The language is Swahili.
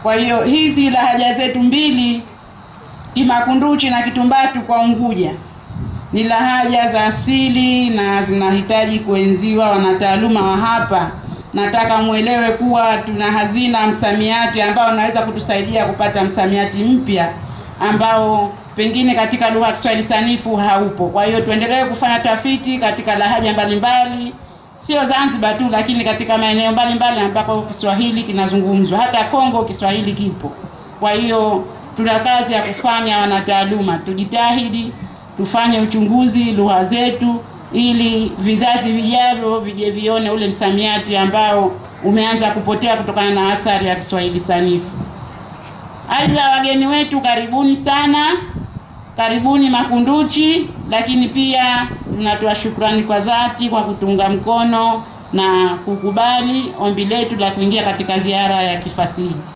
Kwa hiyo hizi lahaja zetu mbili Kimakunduchi na Kitumbatu kwa Unguja ni lahaja za asili na zinahitaji kuenziwa. Wanataaluma wa hapa, nataka mwelewe kuwa tuna hazina msamiati ambao unaweza kutusaidia kupata msamiati mpya ambao pengine katika lugha ya Kiswahili sanifu haupo. Kwa hiyo tuendelee kufanya tafiti katika lahaja mbalimbali, sio Zanzibar tu, lakini katika maeneo mbalimbali ambako Kiswahili kinazungumzwa. Hata Kongo Kiswahili kipo. Kwa hiyo tuna kazi ya kufanya, wanataaluma, tujitahidi tufanye uchunguzi lugha zetu ili vizazi vijavyo vije vione ule msamiati ambao umeanza kupotea kutokana na athari ya Kiswahili sanifu. Aidha, wageni wetu karibuni sana, karibuni Makunduchi, lakini pia tunatoa shukrani kwa dhati kwa kutunga mkono na kukubali ombi letu la kuingia katika ziara ya kifasihi.